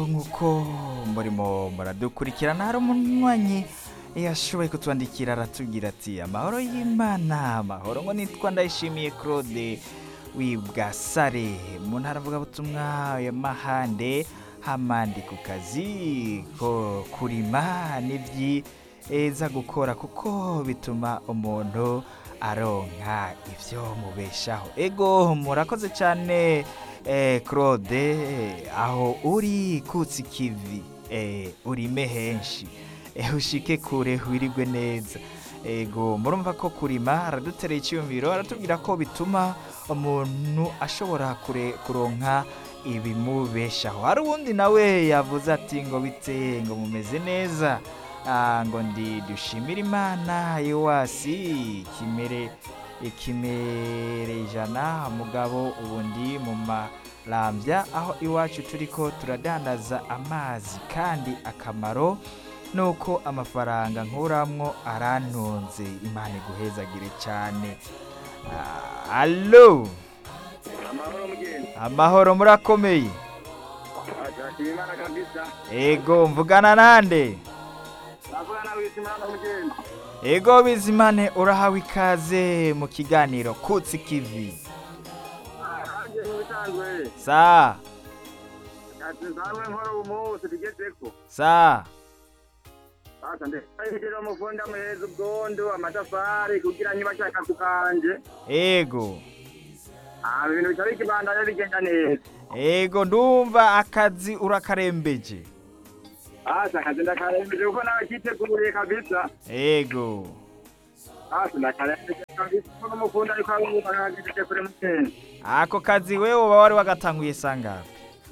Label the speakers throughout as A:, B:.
A: nk'uko murimo muradukurikirana hari umunywanyi yashoboye kutwandikira aratubwira ati amahoro y'imana amahoro ngo nitwa ndayishimiye claude wibwasare mu ntara avugabutumwa ya mahande hamandi ku kazi ko kurima nibyiza gukora kuko bituma umuntu aronka ibyo mubeshaho ego murakoze cyane eh, claude aho uri kutsi kivi eh, urime henshi eh, ushike kure wirigwe neza ego murumva ko kurima aradutereye icyumviro aratubwira ko bituma umuntu ashobora kure kuronka ibimubeshaho hari uwundi nawe yavuze ati ngo bite ngo mumeze neza Ah, ngo ndi dushimire imana yowasi kimere ikimere ijana mugabo ubundi mu marambya aho iwacu turi ko turadandaza amazi kandi akamaro ni uko amafaranga nkuramwo arantunze imana iguhezagire cyane Ah, alo
B: amahoro mugenzi
A: amahoro murakomeye
B: ashakira imana kabisa
A: ego mvugana nande
B: navuga nawe imana mugenzi
A: ego bizimane urahawe ikaze mu kiganiro kutsi kivi
B: nanjye nk'ibisanzwe
A: sa
B: ati nsanzwe nkora ubu munsi tugezeko
A: sa
B: asa ndahindurira umufundi amuhereza ubwondo amatafari kugira niba ashaka ku kanje
A: ego
B: Ah, ibintu bica bikibandanya bigenda neza
A: ego ndumva akazi urakarembeje
B: asa akazi ndakarembeje kuko nawe kiteguriye kabisa
A: ego
B: asa ndakarembeje kabisa kuko n'umufundi ariko arumva akagejeje kure mugenzi
A: ako kazi wewe uba wari wagatanguye sangapi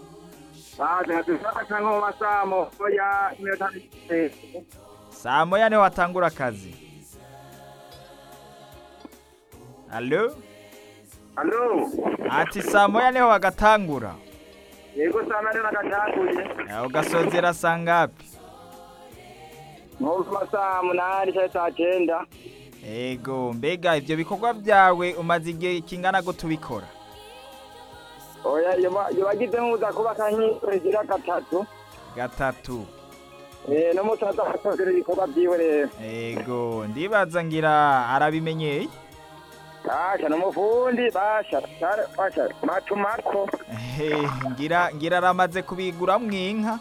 B: asa nkatufata cyangwa mu masamo ya iminota mike
A: saa moya niho watangura akazi alo
B: alo
A: ati saa moya niho wagatangura
B: yego sana rero nagatanguye
A: Eh, ugasozera sangapi
B: nko mu masaha munani cyangwa saa cyenda
A: ego mbega ibyo bikorwa byawe umaze igihe kingana gute ubikora
B: oya iyo bagize nk'uza kubaka nk'igira gatatu
A: gatatu
B: eh, n'umusaza akozera ibikorwa byiwe rero
A: ego ndibaza ngira arabimenyeye
B: basha n'umufundi basha basha- basha matumako
A: Eh, ngira ngira aramaze kubiguramwo inka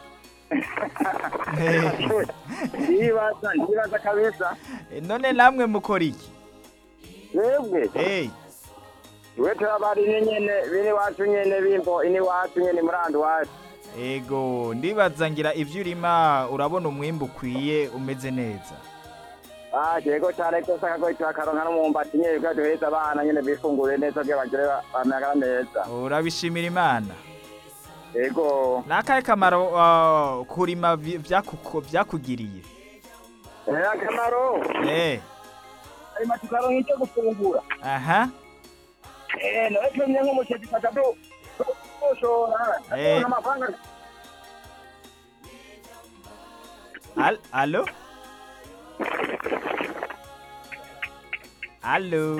A: Eh,
B: ndibaza ndibaza kabisa
A: eh, none namwe mukora iki
B: twebwe
A: Eh,
B: twe turabari ni nyene bini wacu nyene bimbo ini wacu nyene murandi wacu
A: ego ndibaza ngira ivyo urima urabona umwimbu ukwiye umeze neza
B: basha yego cyane rwose akagoye turakaronka n'umumbati nyene kugira duheze abana nyene bifungure neza kugira bagire ba- bamagara neza
A: urabishimira imana
B: yego
A: nakahe kamaro ah, kurima vi- vyakuko- vyakugiriye
B: Eh, akamaro
A: Eh,
B: arima tukaronka icyo gufungura
A: aha
B: Eh, nawe tumye nk'umuceri fata do ushora
A: Eh.
B: amafaranga
A: Al alo alo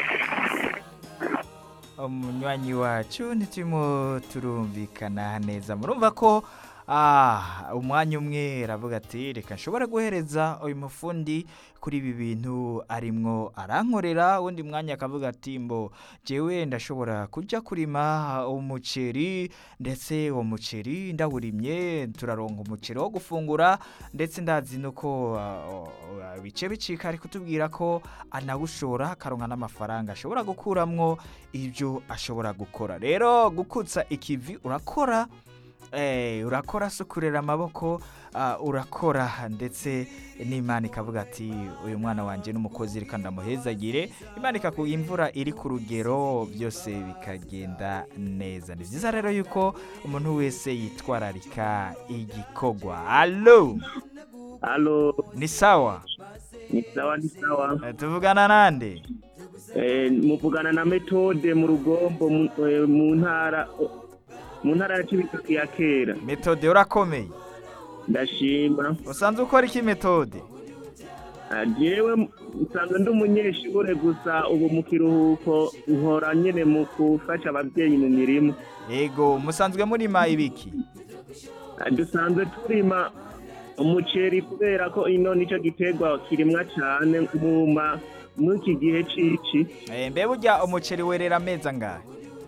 A: umunywanyi wacu ntiturimo turumvikana neza murumva ko ah, umwanya umwe aravuga ati reka nshobora guhereza uyu mufundi kuri ibi bintu arimwo arankorera undi mwanya akavuga ati mbo jewe ndashobora kujya kurima umuceri ndetse uwo muceri ndawurimye turaronka umuceri wo gufungura ndetse ndazi nuko ah, ah, bice bicika ari kutubwira ko anawushora akaronka n'amafaranga ashobora gukuramwo ibyo ashobora gukora rero gukutsa ikivi urakora eh, urakora sukurera amaboko ah, urakora ndetse n'imana ikavuga ati uyu mwana wanjye n'umukozi reka ndamuhezagire imana ikakuha imvura iri ku rugero byose bikagenda neza ni byiza rero yuko umuntu wese yitwararika igikogwa alo
C: Halo,
A: ni sawa
C: ni sawa ni sawa.
A: Eh, tuvugana nande
C: Eh, muvugana na metode mu rugombo mu eh, mu ntara mu ntara ya Cibitoke ya kera.
A: metode urakomeye
C: Ndashima.
A: usanzwe ukora iki metode
C: Ah, jewe nsanzwe ndi umunyeshure gusa ubu mu kiruhuko nkora nyene mu gufasha abavyeyi mu mirimo
A: ego musanzwe murima ibiki
C: Ah, dusanzwe turima umuceri kubera ko ino nico giterwa kirimwa cane muma mw'iki gihe cici
A: Eh, mbe burya umuceri werera amezi angahe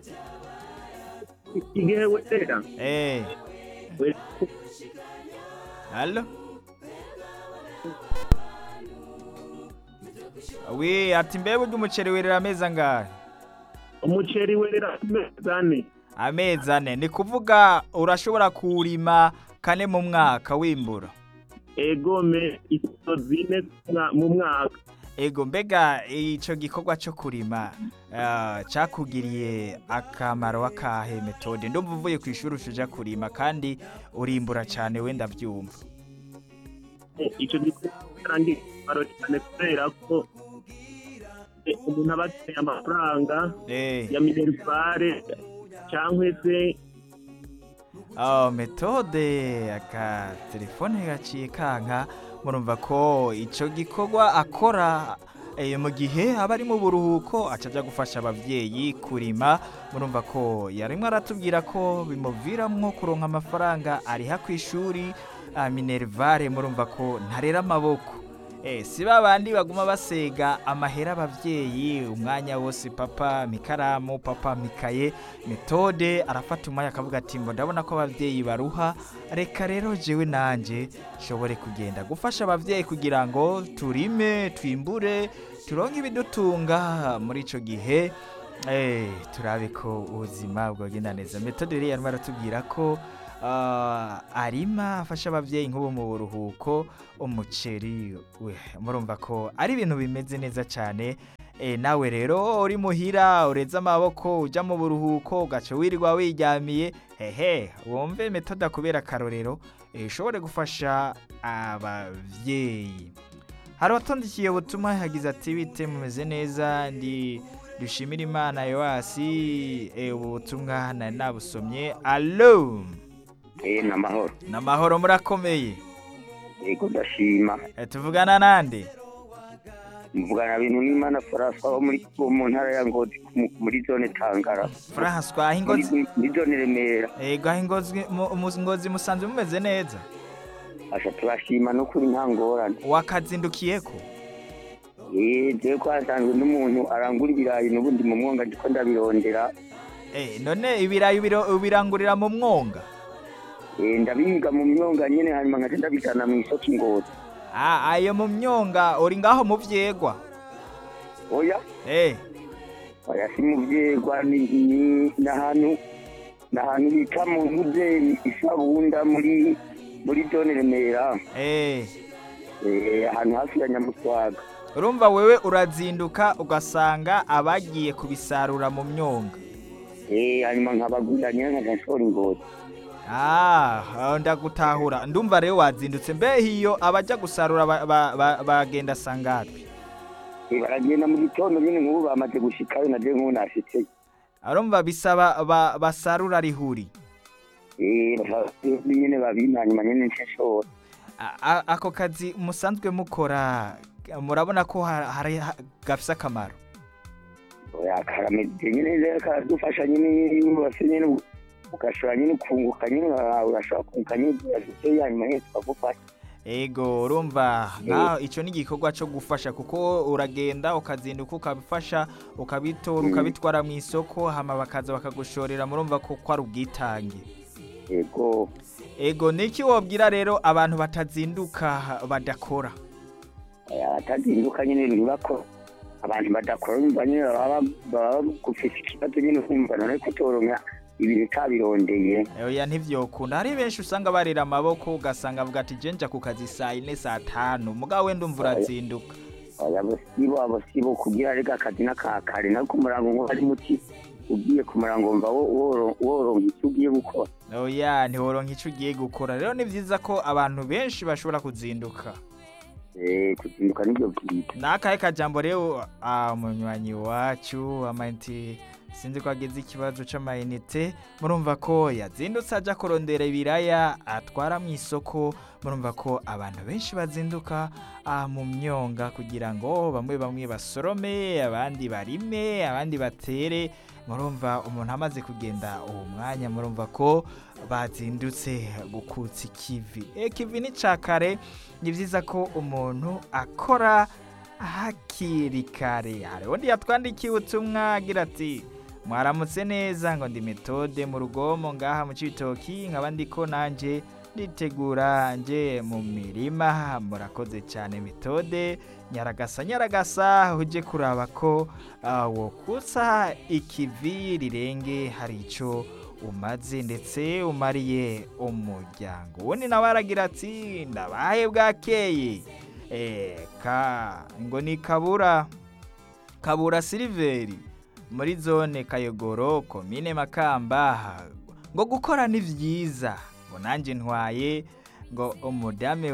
C: igihe wera
A: Eh,
C: we-
A: Allo? wi ati mbe burya umuceri werera amezi angahe
C: umuceri werera amezi ane
A: amezi ane ni kuvuga urashobora kuwurima kane mu mwaka wimbura
C: egome iso zine mwa- mu mwaka
A: ego mbega ico gikorwa co kurima ah, cakugiriye akamaro akahe metode ndumva uvuye ku ishuri ushuja kurima kandi urimbura cane wenda vyumva
C: ico gikorwa kirangiye akamaro cyane kubera ko eh, umuntu aba akeneye amafaranga
A: eh
C: ya minerivare cyangwa se
A: Oh, metode aka telefone gaciye kanka murumva ko ico gikorwa akora eh, mu gihe aba ari mu buruhuko aca aja gufasha abavyeyi kurima murumva ko yarimwe aratubwira ko bimuviramwo kuronka amafaranga ariha kw'ishuri ah, minervare murumva ko ntarera amaboko Eh, si ba bandi baguma basega amahera abavyeyi umwanya wose papa mikaramu papa mikaye metode arafata umwanya akavuga ati ngo ndabona ko abavyeyi baruha reka rero jewe nanje nshobore kugenda gufasha abavyeyi kugira ngo turime twimbure turonke ibidutunga muri ico gihe eh, turabe ko ubuzima bwogenda neza metode rero yarimo aratubwira ko ah, arima afasha abavyeyi nk'ubu mu buruhuko umuceri we murumva ko ari ibintu bimeze neza cyane e, nawe rero uri muhira ureze amaboko uja mu buruhuko ugaca wirirwa wiryamiye hehe wumve metode akubera akarorero e, ushobore gufasha abavyeyi hari uwatondikiye ubutumwa yagize ati bite mumeze neza ndi dushimira imana yoasi e, ubu butumwa nari nabusomye alo
B: Eh, ni amahoro
A: namahoro murakomeye
B: yego ndashima
A: e, tuvugana nande
B: mvugana bintu n'imana farasa wo muri wo mu ntara ya ngozi ku- muri zone tangara
A: François aho ingozi
B: muri muri zone remera
A: ego aho ingozi mu- mu- ingozi musanzwe mumeze neza
B: asha turashima no kuri nta ngorane
A: wakazindukiyeko
B: eh jewe ko hasanzwe n'umuntu arangura ibirayi n'ubundi mu mwonga ndiko ndabirondera
A: Eh, none ibirayi ubiro- ubirangurira mu mwonga
B: eh ndabihiga mu myonga nyene hanyuma nkaca ndabijana mu isoko ingozi
A: Ah, ayo mu myonga uri ngaho mu vyegwa
B: oya
A: Eh,
B: oya si mu vyegwa ni ni- n'ahantu n'ahantu bita mu ntuze isabunda muri muri zone remera
A: eh.
B: eh ahantu hafi ya nyamuswaga
A: urumva wewe urazinduka ugasanga abagiye kubisarura mu myonga
B: eh hanyuma nkabagurira nyene nkaca nshora ingozi
A: Ah, aho ndagutahura ndumva rero wazindutse mbe hiyo abaja gusarura ba- ba- ba- bagenda sangapi
B: Eh, baragenda mu gitondo nyene nk'ubu bamaze gushikayo na je nk'ubu nashitseyo
A: arumva bisaba ba- basarura rihuri
B: eh bafite nyene babimpa hanyuma nyene nce nshora
A: A- a- ako kazi musanzwe mukora murabona ko ha- hari ha- gafise akamaro
B: oya karameze nyene rero karadufasha nyene bafite nyene ugashobora nyene ukunguka nyene ura- urashobora kunguka nyene ugashitseyo hanyuma nyene tukagufasha
A: ego urumva nkaho ico ni igikorwa co gufasha kuko uragenda ukazinduka ukabifasha ukabitora
B: Mm.
A: ukabitwara mu isoko hama bakaza bakagushorera murumva ko ko ari ubwitange
B: yego
A: ego niki wobwira rero abantu batazinduka badakora
B: oya batazinduka nyene ntibakora abantu badakora bumva nyene baba baba bagufise ikibazo nyene ukumva none ko utoronka ibintu utabirondeye
A: oya ntivyokunda hari benshi usanga barira amaboko ugasanga avuga ati je nja ku kazi saa ine saa tanu mugabo wenda umva urazinduka
B: oya bosibo abosibo kugira rega akazi n'akakare nako ku murango ngo ari muti ugiye ku murango wumva wo- woro- woronka icyo ugiye gukora
A: oya ntiworonka ico ugiye gukora rero ni vyiza ko abantu benshi bashobora kuzinduka
B: Eh, kuzinduka nibyo byiza
A: nakahe kajambo rero ah, umunywanyi wacu amanti sinzi ko agize ikibazo c'amayinite murumva ko yazindutse aja kurondera ibiraya atwara mu isoko murumva ko abantu benshi bazinduka ah, mu myonga kugira ngo bamwe bamwe basorome abandi barime abandi batere murumva umuntu amaze kugenda uwo mwanya murumva ko bazindutse gukutsa ikivi ikivi ni ca kare ni vyiza ko umuntu akora hakiri kare hari undi yatwandikiye ubutumwa agira ati mwaramutse neza ngo ndi metode mu rugomo ngaha mu cibitoki nkaba ndiko nanje nditegura nje mu mirima murakoze cyane metode nyaragasa nyaragasa uje kuraba ko ah, wokutsa ikivi rirenge hari ico umaze ndetse umariye umuryango ubundi nawe aragira ati ndabahe bwakeye Eh, ka ngo ni kabura kabura siliveri muri zone kayogoro komine makamba ngo gukora ni vyiza ngo nanjye ntwaye ngo umudame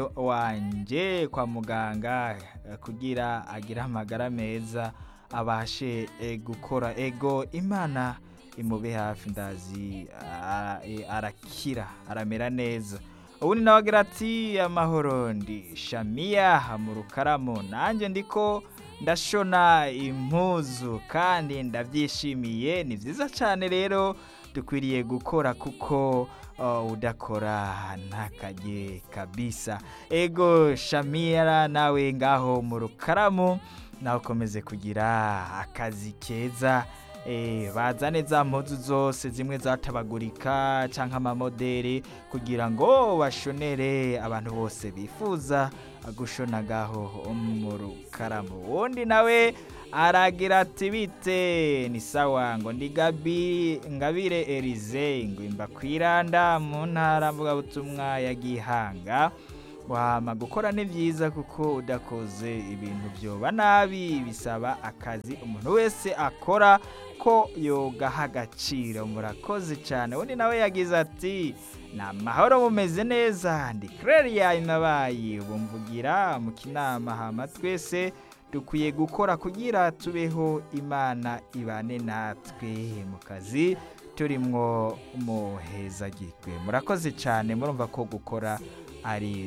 A: wanje kwa muganga eh, kugira agire amagara meza abashe eh, gukora ego imana imube hafi ndazi ah, eh, arakira aramera neza ubundi nawe agira ati amahoro ndi shamiya mu rukaramu nanjye ndiko ndashona impuzu kandi ndabyishimiye ni byiza cyane rero dukwiriye gukora kuko uh, udakora ntakajye kabisa ego shamira nawe ngaho mu rukaramu nawe ukomeze kugira akazi keza Eh, bazane za mpuzu zose zimwe zatabagurika canke amamoderi kugira ngo bashonere abantu bose bifuza gushonagaho mu rukaramu uwundi nawe aragira ati bite ni sawa ngo ndi gabi ngabire erize ngo imba kwiranda mu ntara mvugabutumwa ya gihanga wama gukora ni byiza kuko udakoze ibintu byoba nabi bisaba akazi umuntu wese akora ko yogaha agaciro murakoze cyane undi nawe yagize ati ni amahoro mumeze neza ndi Claria inabaye ubu mvugira mu kinama hama twese dukwiye gukora kugira tubeho imana ibane natwe mu kazi turimwo muhezagirwe murakoze cyane murumva ko gukora ari